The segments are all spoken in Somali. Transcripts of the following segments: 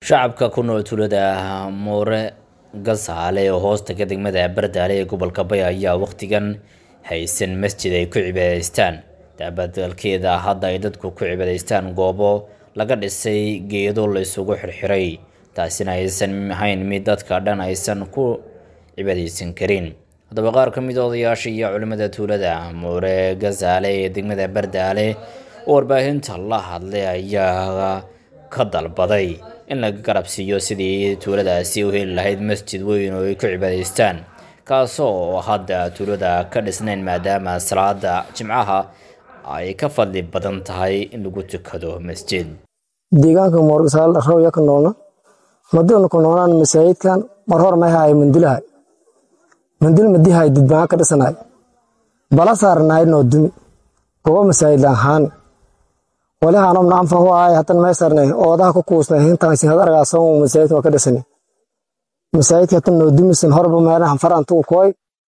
shacabka ku nool tuulada muure gasaale oo hoostaga degmada bardaale ee gobolka bay ayaa wakhtigan haysan masjid ay ku cibaadaystaan daabadalkeeda hadda ay dadku ku cibaadaystaan goobo laga dhisay geedo la isugu xirxiray taasina aysan ahayn mid dadka dhan aysan ku cibaadaysan karin haddaba qaar ka mid a odayaasha iyo culimmada tuulada muure gasaale ee degmada bardaale oo warbaahinta la hadlay ayaa ka dalbaday in laga garabsiiyo sidii tuuladaasi u heli lahayd masjid weyn oo ay ku cibaadaystaan kaasoo hadda tuulada ka dhisnayn maadaama salaada jimcaha ay ka fadli badan tahay in lagu tukado masjid deegaanka moorgasaal rawya ka noolna madana ku noolaan masaajidkan mar hor mahaay mandilahay mandil madihay didbaa ka dhisanaay bala saarnaay noo dumi gobo masaajid ahaan walahanom naanfa hu ahay hatan meesarnay oodaha ku kuusnay hintan sin hadargaa soo masaajid waa ka dhisani masaajidka hatan noo dumisan horba meelahan farantu koy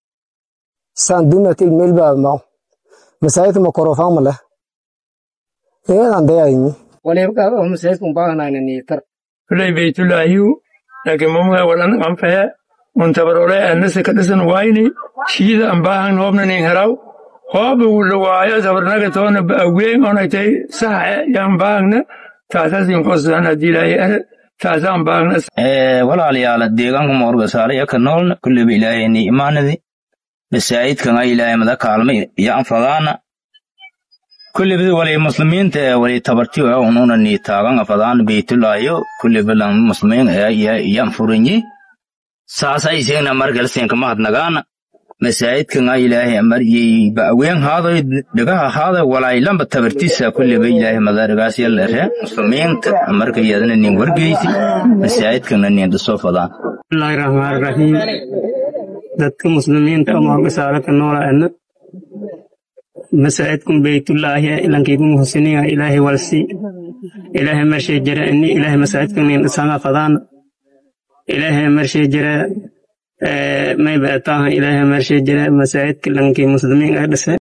saan dumatil meel baa maaw masaajidka ma korofaan ma leh eedan dayayni waliba oo masaajidka umbaahanaayna niitar kulay baytulaahiyu laakiin mamuga walan anfahe muntabarole anase ka dhisan wayni shiida ambaahan hoobna nin heraw hooba wula waayo sabarnaga toona ba'aween onagtay saxe yaan baagna taasasin qosan haddii ilaahay are taasaan baagna walaalayaal deegaanka moorgasaale iyo ka noolna kulleyba ilaahayni imaanadi masaajidkanga ilaahay mada kaalma iyo anfadaana kulleyba walay muslimiinta ee walay tabartiyo ee ununa ni taagan afadaan beytulaayo kulleyba lan muslimiin ee iyo anfurinyi saasa isagna margalsenka mahadnagaana masaajidkanga ilaahay amaryey ba'aween haaday dhagaha haaday walaylamba tabartisa kulleyba ilaahay madarigaas yalere muslimiinta marka iyadana nin wargeysi masaajidkana nin dhiso fadaan bismillaahi raxmaani raxiim dadka muslimiinta moorgasaale ka noolaana masaajidkun beytullaahi ilankaygu muhsiniga ilaahay walsi ilaahay marshay jira ini ilaahay masaajidkan nin dhisanga fadaana ilaahay marshay jira may baataha ilaahay marshay jira masaajidka lankii muslimiin ah dhise